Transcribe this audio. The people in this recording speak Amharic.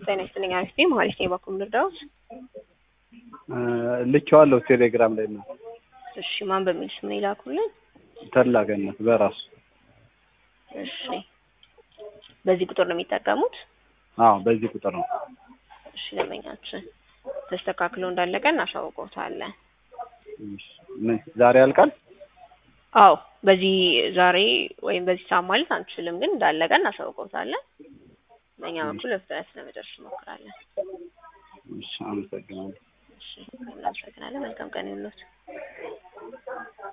ጤና ይስጥልኝ። አሪፍ ነኝ። መሀሌት ነኝ። በኩል ልርዳዎት? ልኬዋለሁ ቴሌግራም ላይ ነው። እሺ ማን በሚል ስም ነው ይላኩልን? ተላገነት በራሱ እሺ በዚህ ቁጥር ነው የሚጠቀሙት? አዎ በዚህ ቁጥር ነው። እሺ ደንበኛችን ተስተካክሎ እንዳለቀ እናሳውቀውታለን። እሺ፣ ምን ዛሬ ያልቃል? አዎ በዚህ ዛሬ ወይም በዚህ ሰዓት ማለት አንችልም፣ ግን እንዳለቀ እናሳውቀውታለን። በእኛ በኩል በፍጥነት ለመጨረስ እንሞክራለን። እሺ፣ አመሰግናለሁ። እሺ እናመሰግናለን። መልካም ቀን ይሁንልዎት።